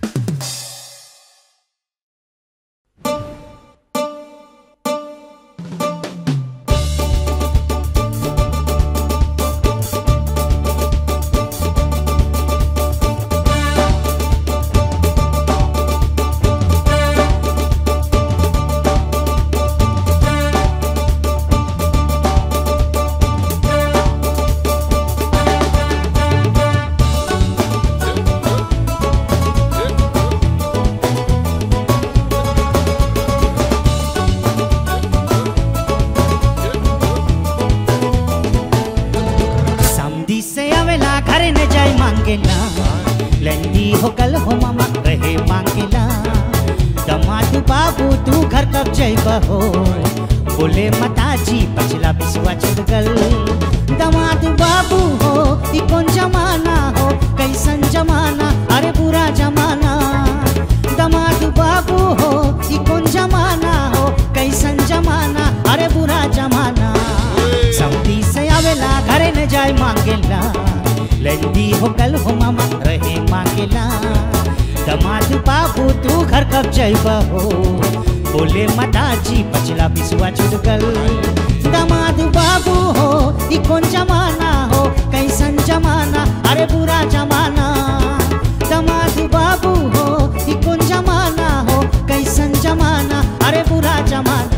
समधी से आवेला घर न जाय मांगेला लंडी हो कल हो मामा रहे मांगेला दमाद बाबू तू घर कब जइबा हो बोले माताजी पछला बिसवा छूट गल दमाद बाबू हो ई कौन जमाना हो कैसन जमाना अरे बुरा जमाना दमाद बाबू हो ई कौन जमाना हो कैसन जमाना अरे बुरा जमाना सऊदी से आवेला घरे न जाय मांगेला लंडी हो कल हो मामा रहे मांगेला दमाद बाबू तू घर कब जइबा हो बोले माताजी पछला बिसुआ छूट गल दमाद बाबू हो ई कौन जमाना हो कैसन जमाना अरे बुरा जमाना दमाद बाबू हो ई कौन जमाना हो कैसन जमाना अरे बुरा जमाना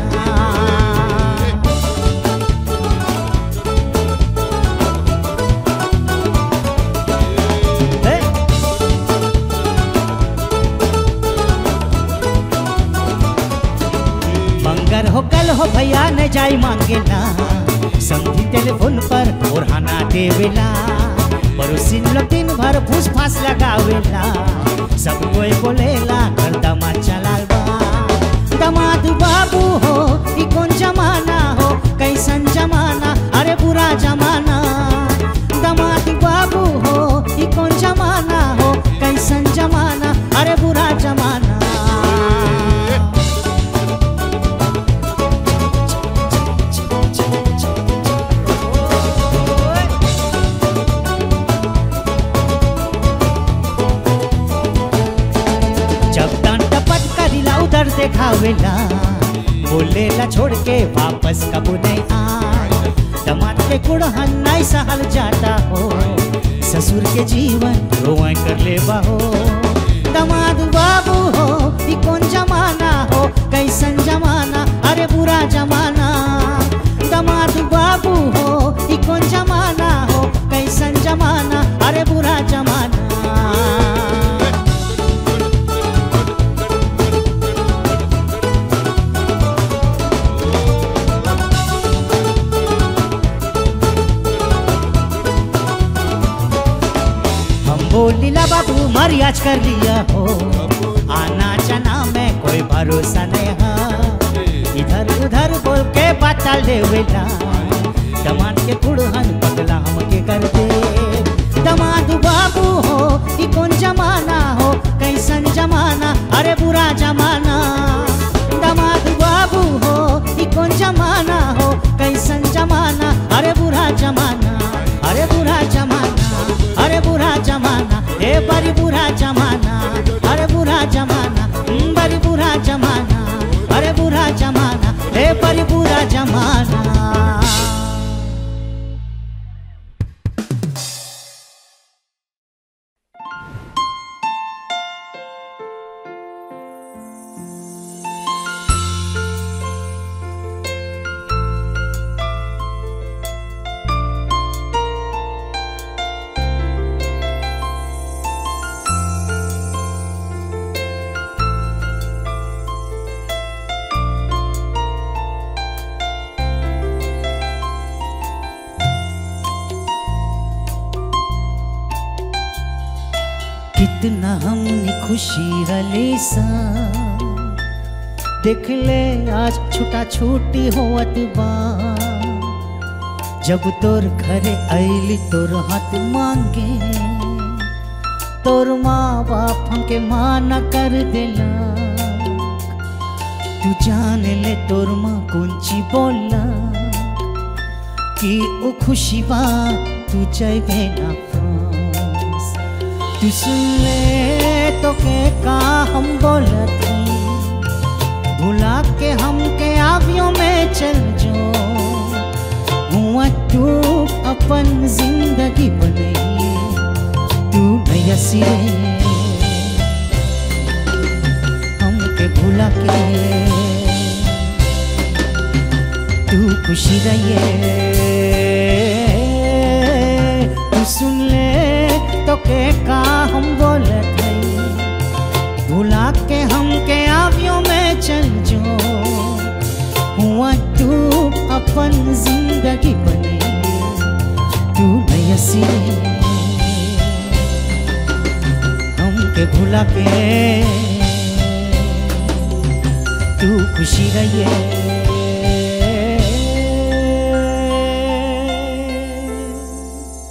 Hey! मंगर हो कल हो भैया न जाई मांगेला संगी टेलीफोन पर ओढ़ाना देवेला पड़ोसिन लोग दिन भर फूस फास लगावेला सब कोई बोलेला घर दमाद चलाल बा दमाद बाबू हो ई कौन जमाना हो कैसन जमाना अरे बुरा जमाना दमाद बाबू हो ई कौन जमाना हो कैसन जमाना अरे बुरा जमाना जब डांटा पटकरीला उधर देखावेला बोलेला छोड़ के वापस कब नहीं आ दमाद के कुड़हन नहीं सहल जाता हो ससुर के जीवन रोए कर ले हो दमाद बाबू हो ई कौन जमाना हो कैसन जमाना अरे बुरा जमाना दमाद बाबू हो ई कौन जमाना हो कैसन जमाना अरे बुरा जमाना हम बोलीला बाबू मरियाज कर लिया हो आना चना में कोई भरोसा नहीं है इधर उधर बोल के बात टाल देवेला दमाद के कुड़हन पगला हमके कर दे दमाद बाबू हो ई कौन जमाना हो कैसन जमाना अरे बुरा जमाना दमाद बाबू हो ई कौन जमाना हो कैसन जमाना अरे बुरा जमाना अरे बुरा जमाना अरे बुरा जमाना ए बड़ी बुरा जमाना अरे बुरा जमाना हम्म, बड़ी बुरा जमाना अरे बुरा जमाना ए बड़ी बुरा जमाना कितना हमने खुशी रले सा देख ले आज छुटा छूटी होवत बा जब तोर घरे आइली तोर हाथ मांगे तोर माँ बाप हमके माना कर देला तू जान ले तोर माँ कुंची बोला कि ओ खुशी बा तू जइबे ना फ्रांस तू सुन ले तो के का हम बोलत हई भुला के हमके आवियों में चल जो हुआ तू अपन जिंदगी बनई तू नया सिरे हमके भुला के तू खुशी रहिए तू सुन ले तो के का हम बोलत हई भुला के हमके आवियों में चल जो हुआ तू अपन जिंदगी बने तू नया सिरे हमके भुला के तू खुशी रहिए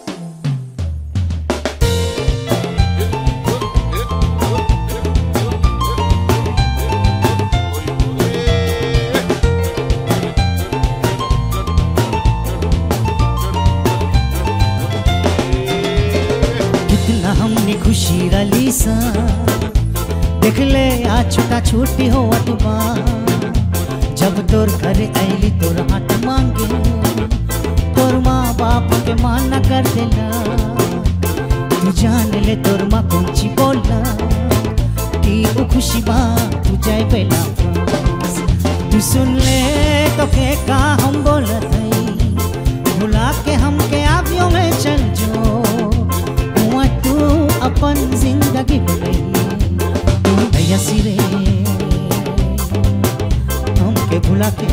कितना हमने खुशी रली सा देख ले आ छोटा छोटी हो अटुमा जब तोर घर ऐली तोर हाथ मांगे तोर माँ बाप के माना कर देला तू जान ले तोर माँ कुंची बोला कि वो खुशी बा तू जाए पहला तू सुन ले तो के का हम बोलत हई भुला के हमके आवियों में चल जो हुआ तू अपन जिंदगी बनई तू नया सिरे हमके भुला के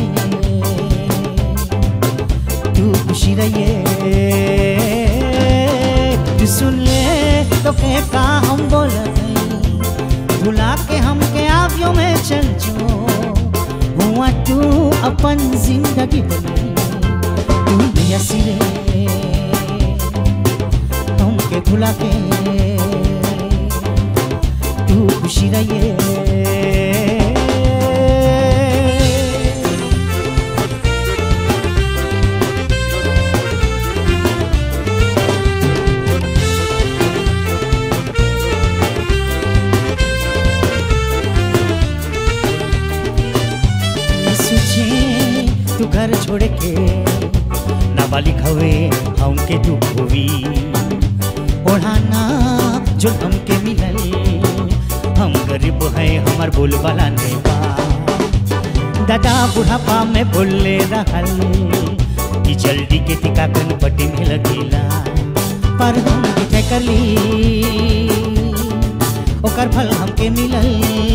तू खुशी रहिए तू सुन ले तो के का हम बोलत हई भुला के हमके आवियों में चल जो हुआ तू अपन जिंदगी बनई तू नया सिरे हमके भुला के तू खुशी रहिए सोचे तू घर छोड़ के नाबालिग हवे हमके दुख होवी ओढ़ाना जो हमके मिलल हम गरीब है हमार बोल वाला नहीं बा दादा बुढ़ापा में बोले रहल कि जल्दी के टीकाकरण पट्टी में लगेला पर हम तय कर ली ओकर फल हमके मिलल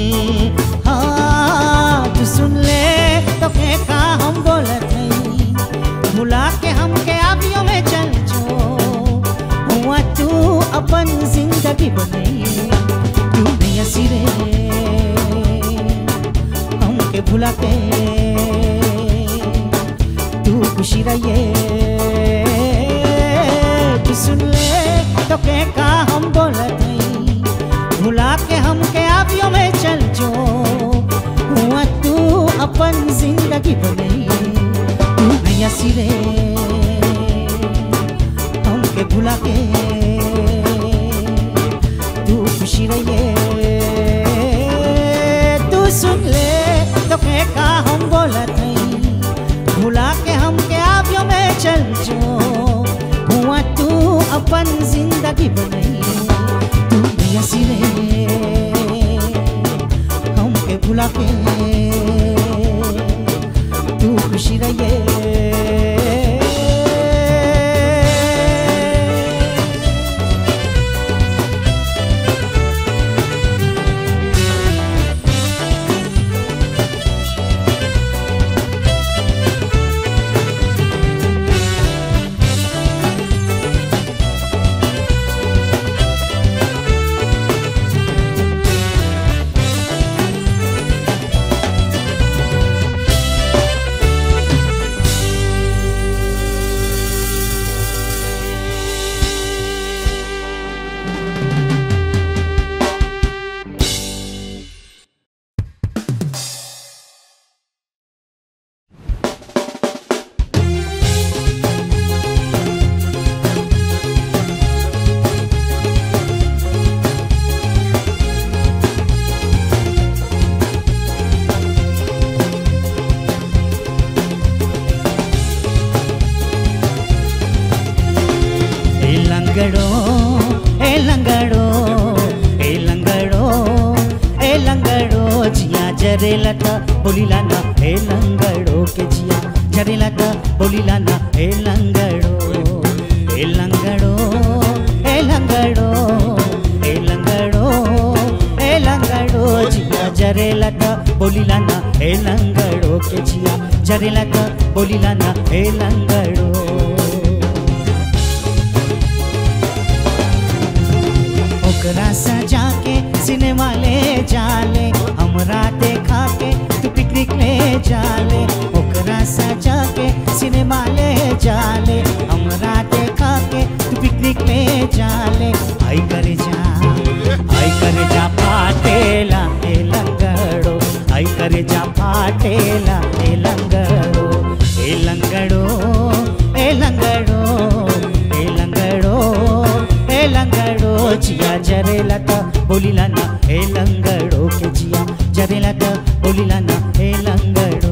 हाँ तू सुन ले तो के का हम बोलत हई भुला के हमके आवियों में चल जो हुआ तू अपन जिंदगी बनई तू नया सिरे हमके भुला के तू खुशी रहिए तू सुन ले तो के का हम बोलत हई भुला के हमके आवियों में चल जो हुआ तू अपन जिंदगी बनई तू नया सिरे हमके भुला के तू खुशी रहिए तू सुन ले तो के का हम बोलत हई भुला के हमके आवियों में चल जो हुआ तू अपन जिंदगी बनई तू नया सिरे हमके भुला के तू खुशी रहिए लंगड़ो ए लंगड़ो ए लंगड़ो ए लंगड़ो जिया जरेला त बोलिला ना ए लंगड़ो के जिया जरेला त बोलिला ना ए लंगड़ो ए लंगड़ो ए लंगड़ो ए लंगड़ो ए लंगड़ो जिया जरेला त बोलिला ना ए लंगड़ो के जिया जरेला त बोलिला ना ए लंगड़ो ओकरा सजा के सिनेमा ले जाले हमरा देखा के तू पिकनिक ले जाले ओकरा सजा के सिनेमा ले जाले हमरा देखा के तू पिकनिक ले जाले आई कर जा आई कर जा फाटेला ए लंगड़ो आई कर जा फाटेला ए लंगड़ो ए लंगड़ो ए लंगड़ो ए लंगड़ो ए लंगड़ो जिया जरेला त बोलिला ना ए लंगड़ो के जिया जरेला त बोलिला ना ए लंगड़ो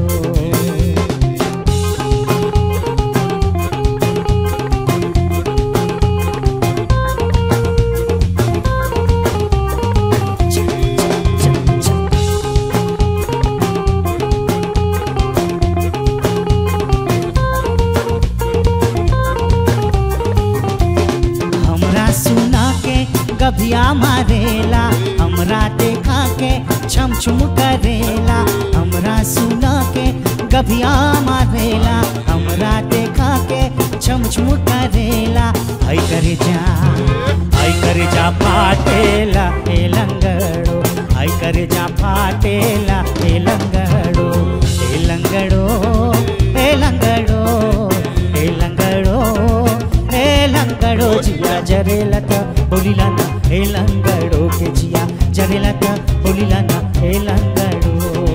हमरा सुना के गभिया मारेला हमरा देखा के छम छुम करेला हमरा सुना के गभिया मारेला हमरा देखा के छम छुम करेला आई करे जा आई करे जा फाटेला ए लंगड़ो आई करे जा फाटेला ए लंगड़ो ए लंगड़ो ए लंगड़ो ए लंगड़ो ए लंगड़ो जिया जरेला त बोलिला ना ए लंगड़ो के जिया जरेला त बोलिला ना ए लंगड़ो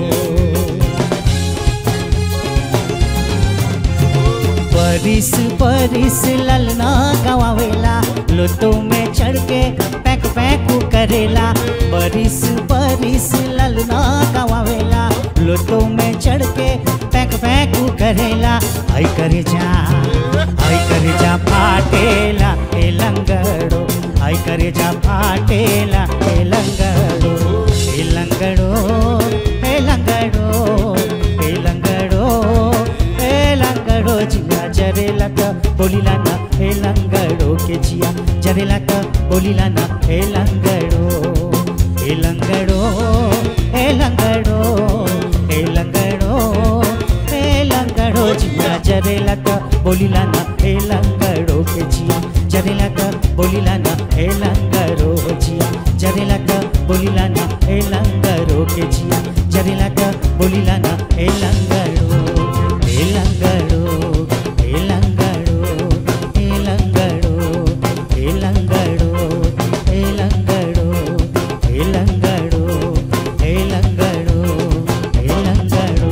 परिस परिस ललना गवावेला लोटो में चढ़ के पैक पैक करेला परिस परिस ललना गवावेला लोटो में चढ़ के पैक पैक करेला आई करे जा आई करे जा फाटेला ए लंगड़ो आई करे जा फाटेला ए लंगड़ो ए लंगड़ो ए लंगड़ो ए लंगड़ो ए लंगड़ो जिया जरेला त बोलिला ना ए लंगड़ो के जिया जरेला त बोलिला ना ए लंगड़ो ए लंगड़ो ए लंगड़ो ए लंगड़ो ए लंगड़ो जिया जरेला त बोलिला ना ए लंगड़ो के जिया जरेला त बोलिला ना ए लंगड़ो जिया जरेला त बोलिला ना ए लंगड़ो के जिया जरेला त बोलिला ना ए लंगड़ो ए लंगड़ो ए लंगड़ो ए लंगड़ो ए लंगड़ो ए लंगड़ो ए लंगड़ो ए लंगड़ो ए लंगड़ो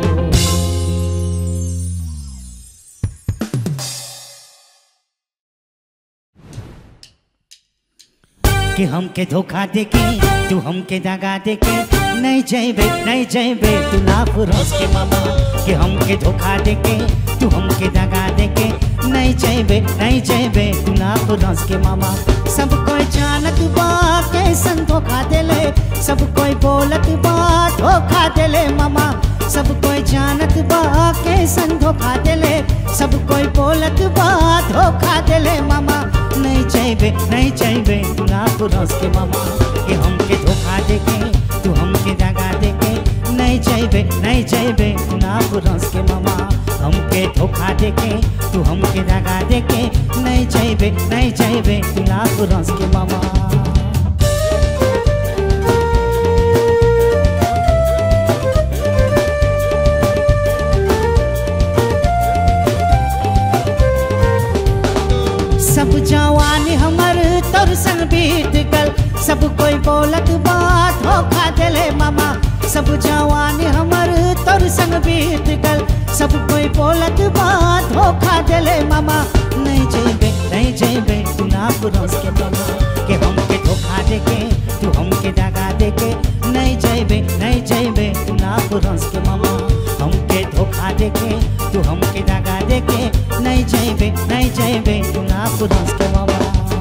कि हमके धोखा देके तू हमके दगा देके नहीं जैबे नहीं जैबे तू ना पुरोस के मामा कि हमके धोखा देके तू हमके दगा देके नहीं जैबे नहीं जैबे तू ना पुरोस के मामा सब कोई जानत बा कैसन धोखा देले सब कोई बोलत बा धोखा देले मामा सब कोई जानत बा कैसन धोखा देले सब कोई बोलत बा धोखा देले मामा नहीं चाहिए नहीं चाहिए तू ना पुरस के मामा कि हमके धोखा देके तू हमके दगा देके नहीं चाहिए नहीं चाहिए तू ना पुरस के मामा हमके धोखा देके तू हमके दगा देके नहीं चाहिए नहीं चाहिए तू ना पुरस के मामा सब जवानी हमर तोर संग बीत गल सब कोई बोलत बात धोखा देले मामा सब जवानी हमर तोर संग बीत गल सब कोई बोलत बात धोखा देले मामा नहीं जेबे नहीं जेबे तू ना पुरस के मामा के हमके धोखा देके तू हमके दगा देके नहीं जेबे नहीं जेबे तू ना पुरस के मामा हमके धोखा देके तू हमके दगा देके नहीं जेबे नहीं जेबे तू ना पुरस के मामा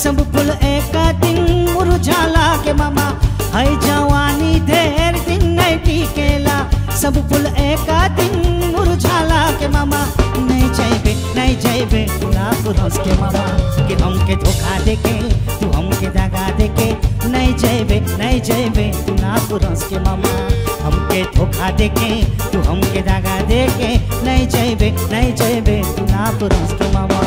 सब फूल एक दिन मुरझाला के मामा है जवानी ढेर दिन नहीं टिकेला सब फूल एक दिन मुरझाला के मामा नहीं जाइबे नहीं जाइबे ना पुरस के मामा कि हमके धोखा देके तू हमके दगा देके नहीं जाइबे नहीं जाइबे तू ना पुरस के मामा हमके धोखा देके तू हमके दगा देके नहीं जाइबे नहीं जाइबे तू ना पुरस के मामा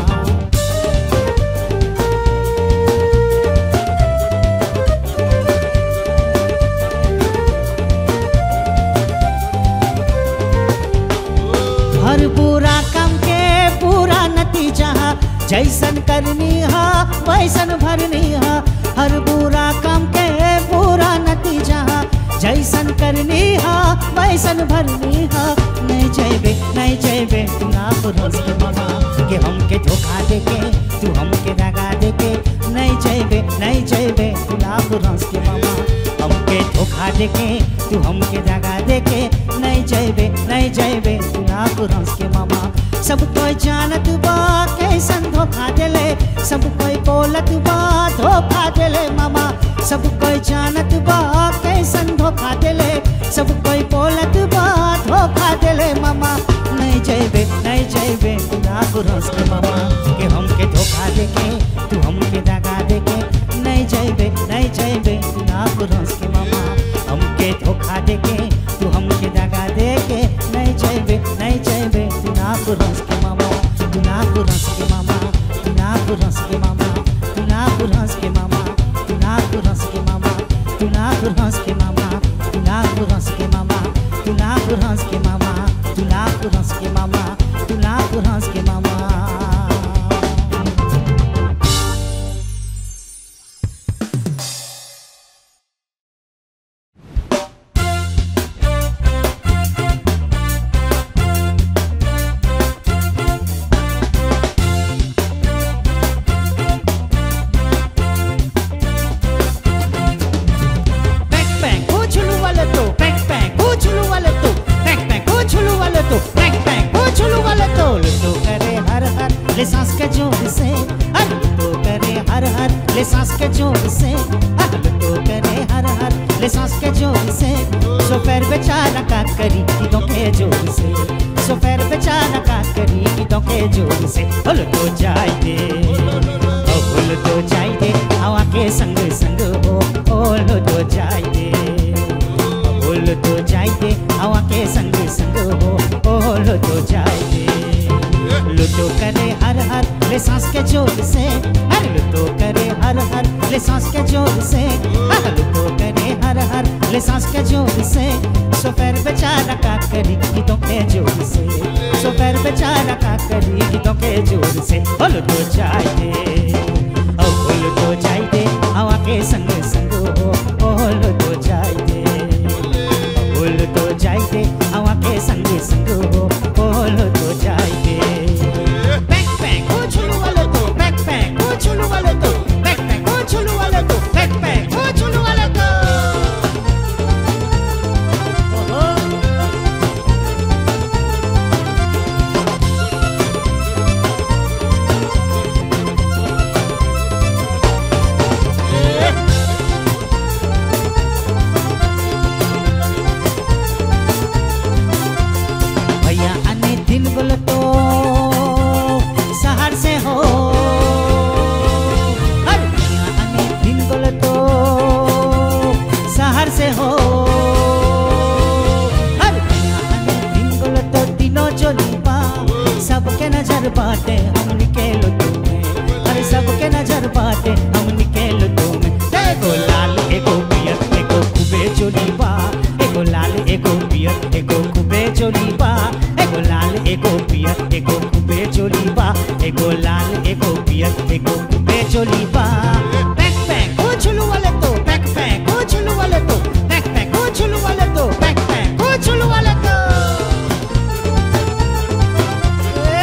हर बुरा काम के पूरा नतीजा जैसन करनी हा वैसन भरनी हा हर बुरा काम के पूरा नतीजा जैसन करनी हा वैसन भरनी हा नहीं जैबे नहीं जैबे तू ना पुरुष के मामा कि हमके धोखा देके तू हमके दगा देके नहीं जैबे नहीं जैबे तू ना पुरुष के मामा हमके धोखा देके तू हमके दगा देके नहीं जैबे नहीं जैबे तू ना पुरुष के मामा सब कोई जानत बा कैसन धोखा देले सब कोई बोलत बा धोखा देले मामा सब कोई जानत बा कैसन धोखा देले सब कोई बोलत बा धोखा देले मामा नहीं जैबे नहीं जैबे तू ना पुरुष के मामा कि हमके धोखा देके तू हमके दगा देके नहीं जैबे नहीं जैबे तू ना पुरुष के मामा हमके धोखा देके तू हमके दगा देके नहीं जैबे नहीं जैबे तू ना पुरुष के मामा तू ना पुरुष के मामा तू ना पुरुष के मामा तू ना पुरुष के मामा तू ना पुरुष के मामा तू ना पुरुष के मामा तू ना पुरुष के मामा तू ना पुरुष के मामा तू ना पुरुष के मामा तू ना पुरुष के मामा Bang bang, kuchulu wale to. Bang bang, kuchulu wale to. Bang bang, kuchulu wale to. Bang bang, kuchulu wale to. लुटो करे हर हर ले सांस के जोर से हर लुटो करे हर हर ले सांस के जोर से हर लुटो करे हर हर ले सांस के जोर से सो पैर बेचारा का करी कीदों के जोर से सो पैर बेचारा का करी कीदों के जोर से हो लुटो जाए दे ओ फूल तो जाए दे हवा के संग संग हो ओ लुटो जाए दे फूल तो जाए दे हवा के संग संग हो ओ लुटो जाए दे लुटो करे हर हर ले सांस के जोर से हर लुटो करे हर हर ले सांस के जोर से हर लुटो करे हर हर ले सांस के जोर से सो पैर बेचारा का करी गीतों के जोर से सो पैर बेचारा का करी गीतों के जोर से ओ लुटो जाए दे ओ फूल तो जाए दे हवा के संग संग हो ओ लुटो जाए दे फूल तो जाए दे हवा के संग संग हो ओ लुटो जाए दे Bang bang, kuchulu wale to. Bang bang, kuchulu wale to. Bang bang, kuchulu wale to. Bang bang, kuchulu wale to. Oh, oh. भैया आने दिन बोलो तो शहर से हो अरे भैया आने दिन बोलो तो शहर से हो अरे भैया आने दिन बोलो तो तीनों चोलीबा सबके नजर बाटे हम निकेलो तुम्हें अरे सबके नजर बाटे हम निकेलो तुम्हें एगो लाल एगो पियर एगो खूबे चोलीबा एगो लाल एगो पियर एगो खूबे चोलीबा एगो लाल एगो पियर एगो खूबे चोलीबा एगो लाल एगो पियर एगो खूबे चोलीबा पैक पैक कुछलू वाले तो पैक पैक कुछलू वाले तो पैक पैक कुछलू वाले तो पैक पैक कुछलू वाले तो ए,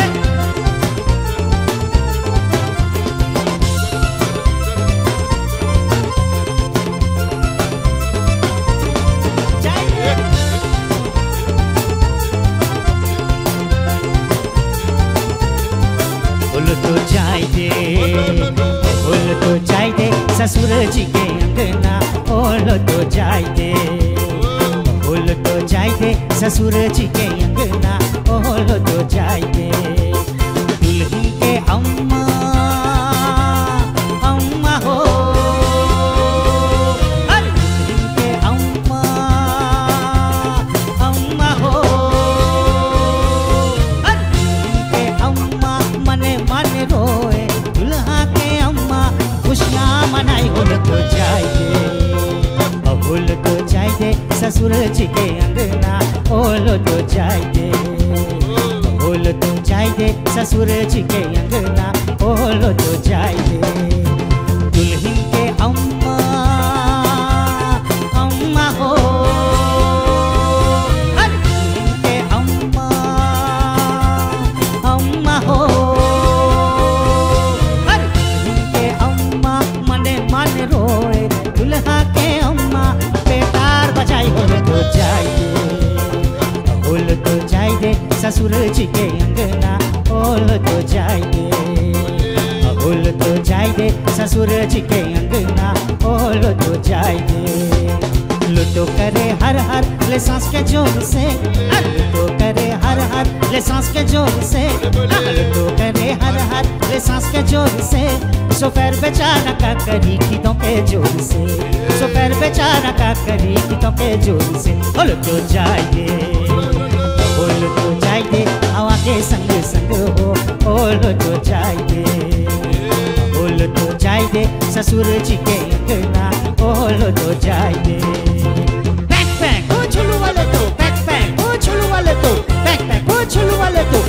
जाइए फूल तो जाए दे फूल तो जाय दे ससुर जी के अंगना ओल तो जाय दे ओल तो जाय दे ससुर जी के अंगना ओल तो जाय दे दुल्हन के अम्मा अम्मा हो अरे दुल्हन के अम्मा अम्मा हो अरे दुल्हन के अम्मा मने मन रोए दुल्हा के अम्मा खुशियाँ मनाई होल तो जाय दे अहुल तो जाय दे ससुर जी के अंगना ओल तो जाय दे ओल तो जाय दे ससुर जी के अंगना ओल तो जाय दे दुल्हन के अम्मा अम्मा हो अरे दुल्हन के अम्मा अम्मा हो अरे दुल्हन के अम्मा मने मन रोए दुल्हा के अम्मा बेकार बजाई होल तो जाय दे ओल तो जाय दे ससुर जी के अंगना ओल तो जाय दे ओल तो जाय दे ससुर जी के अंगना ओल तो जाय दे लुटो करे हर हर ले सांस के जोर से आ, लुटो करे हर हर ले सांस के जोर से आ, लुटो करे हर हर ले सांस के जोर से सोफेर बेचारा का करी गीतों के जोर से सोफेर बेचारा का करी गीतों के जोर से ओल तो जाइए ओल तो जाइए हवा के संग संग हो ओल तो जाइए ओल तो जाइए ससुर जी के अंगना ओल तो जाइए बैक पैक ओ छोलू वाले तो बैक पैक ओ छोलू वाले तो बैक पैक ओ छोलू वाले तो